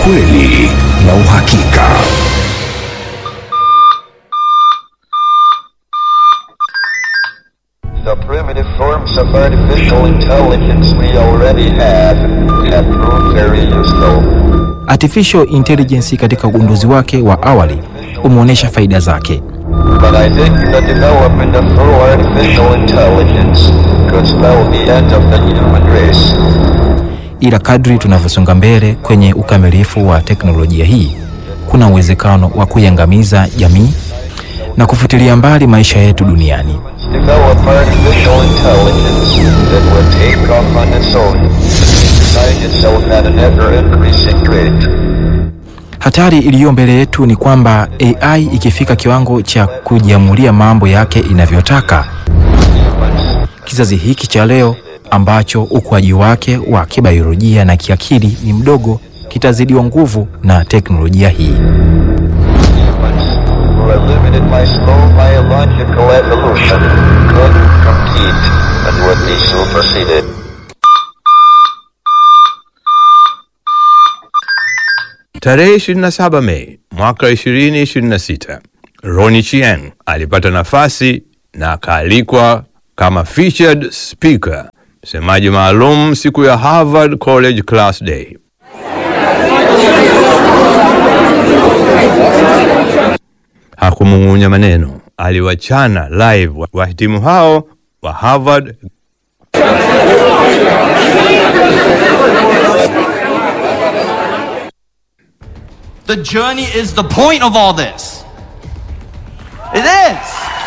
ukweli na uhakika. The primitive forms of artificial intelligence we already have have proved very useful. Artificial intelligence katika ugunduzi wake wa awali umeonyesha faida zake, But I think the development of full artificial intelligence could spell the end of the human race. ila kadri tunavyosonga mbele kwenye ukamilifu wa teknolojia hii, kuna uwezekano wa kuiangamiza jamii na kufutilia mbali maisha yetu duniani. Develop artificial intelligence that would take off on its own and design itself at an ever-increasing rate. Hatari iliyo mbele yetu ni kwamba AI ikifika kiwango cha kujiamulia mambo yake inavyotaka, kizazi hiki cha leo ambacho ukuaji wake wa kibiolojia na kiakili ni mdogo kitazidiwa nguvu na teknolojia hii. Humans, who are limited by slow biological evolution, could compete and would be superseded. Tarehe 27 Mei mwaka 2026, Ronnie Chieng alipata nafasi na akaalikwa kama featured speaker, msemaji maalum siku ya Harvard College Class Day. Hakumung'unya maneno, aliwachana live wahitimu hao wa Harvard The journey is the point of all this. It is.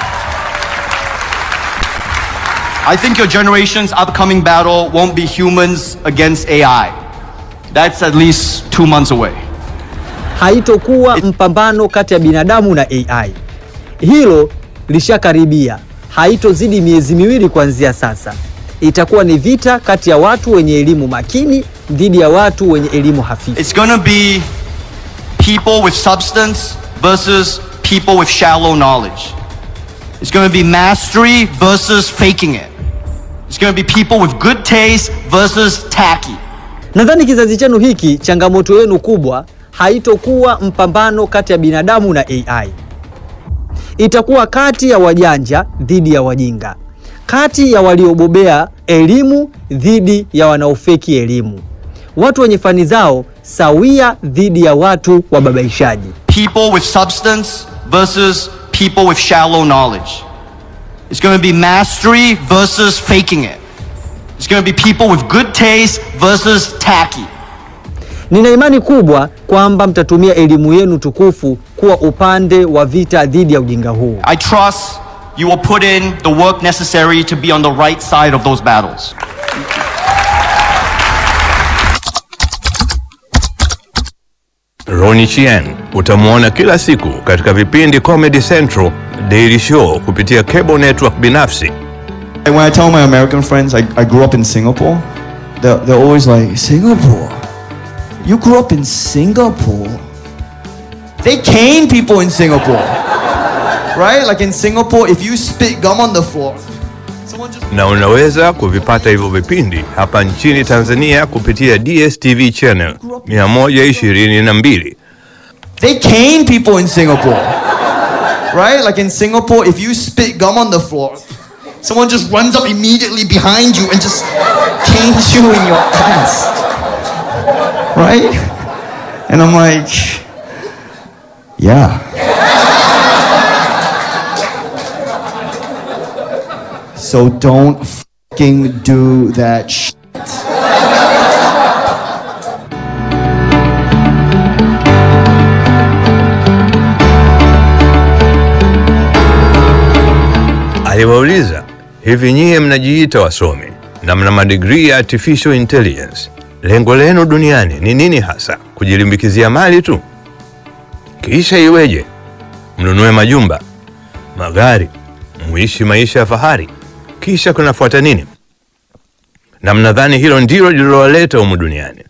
I think your generation's upcoming battle won't be humans against AI. That's at least two months away. haitokuwa mpambano kati ya binadamu na AI. Hilo lishakaribia, haitozidi miezi miwili kuanzia sasa. Itakuwa ni vita kati ya watu wenye elimu makini dhidi ya watu wenye elimu hafifu. It's gonna be people with substance versus people with shallow knowledge. It's gonna be mastery versus faking it. It's gonna be people with good taste versus tacky. Nadhani kizazi chenu hiki, changamoto yenu kubwa haitokuwa mpambano kati ya binadamu na AI. Itakuwa kati ya wajanja dhidi ya wajinga, kati ya waliobobea elimu dhidi ya wanaofeki elimu, watu wenye fani zao sawia dhidi ya watu wababaishaji. people with substance versus people with shallow knowledge. It's going to be mastery versus faking it. It's going to be people with good taste versus tacky. Nina imani kubwa kwamba mtatumia elimu yenu tukufu kuwa upande wa vita dhidi ya ujinga huu. I trust you will put in the work necessary to be on the right side of those battles. Ronnie Chien utamwona kila siku katika vipindi Comedy Central, Daily Show kupitia cable network binafsi. And when I tell my American friends I, I grew up in Singapore, they're, they're always like, Singapore? You grew up in Singapore? They cane people in Singapore. right? Like in Singapore, if you spit gum on the floor, someone just. na unaweza kuvipata hivyo vipindi hapa nchini Tanzania kupitia DSTV channel 122. They cane people in Singapore. right? Like in Singapore, if you spit gum on the floor, someone just runs up immediately behind you and just canes you in your ass. Right? And I'm like, yeah. so don't fucking do that shit. Aliwauliza, hivi nyie mnajiita wasomi na mna madigrii ya artificial intelligence, lengo lenu duniani ni nini hasa? Kujilimbikizia mali tu? Kisha iweje? Mnunue majumba, magari, muishi maisha ya fahari, kisha kunafuata nini? Na mnadhani hilo ndilo lililowaleta humu duniani?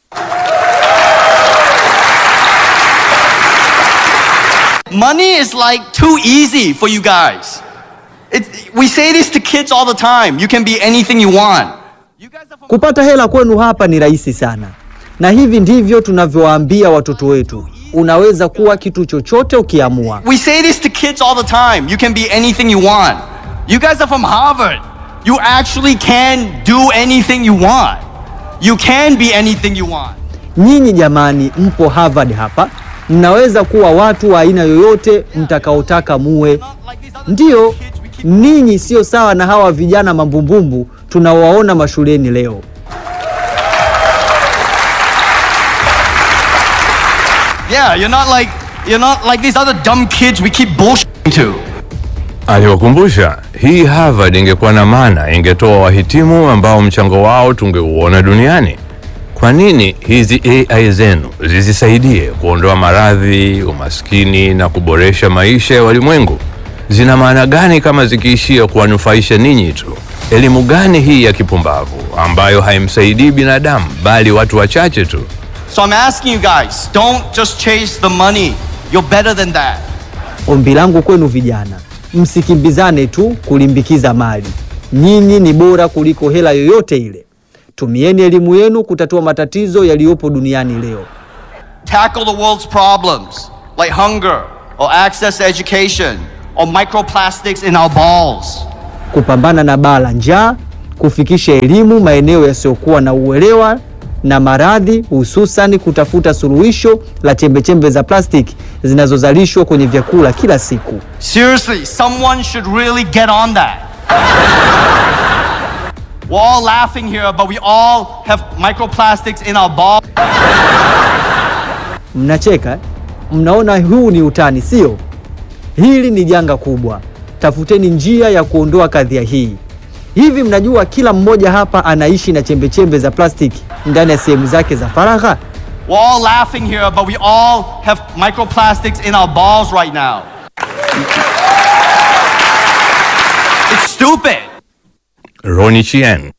Money is like too easy for you guys. It, we say this to kids all the time. You can be anything you want. You guys are Kupata hela kwenu hapa ni rahisi sana. na hivi ndivyo tunavyowaambia watoto wetu, unaweza kuwa kitu chochote ukiamua. We say this to kids all the time. You can be anything you want. You guys are from Harvard. You actually can do anything you want. You can be anything you want. Nyinyi jamani, mpo Harvard hapa, mnaweza kuwa watu wa aina yoyote mtakaotaka muwe. Ndiyo, ninyi sio sawa na hawa vijana mambumbumbu tunawaona mashuleni leo. Yeah, you're not like you're not like these other dumb kids we keep bullshitting to. Aliwakumbusha hii Harvard ingekuwa na maana, ingetoa wahitimu ambao mchango wao tungeuona duniani. Kwa nini hizi AI zenu zisisaidie kuondoa maradhi, umaskini na kuboresha maisha ya walimwengu? Zina maana gani kama zikiishia kuwanufaisha ninyi tu? Elimu gani hii ya kipumbavu ambayo haimsaidii binadamu bali watu wachache tu? So I'm asking you guys, don't just chase the money. You're better than that. Ombi langu kwenu vijana, msikimbizane tu kulimbikiza mali. Nyinyi ni bora kuliko hela yoyote ile. Tumieni elimu yenu kutatua matatizo yaliyopo duniani leo. Tackle the world's problems like hunger or access to education or microplastics in our balls. kupambana na baa la njaa, kufikisha elimu maeneo yasiyokuwa na uelewa na maradhi, hususan kutafuta suluhisho la chembechembe za plastiki zinazozalishwa kwenye vyakula kila siku. Seriously, someone should really get on that. We're all laughing here, but we all have microplastics in our balls. Mnacheka, eh? mnaona huu ni utani, sio? Hili ni janga kubwa. Tafuteni njia ya kuondoa kadhia hii. Hivi mnajua kila mmoja hapa anaishi na chembechembe za plastiki ndani ya sehemu zake za faragha? We're all laughing here, but we all have microplastics in our balls right now. It's stupid. Ronnie Chien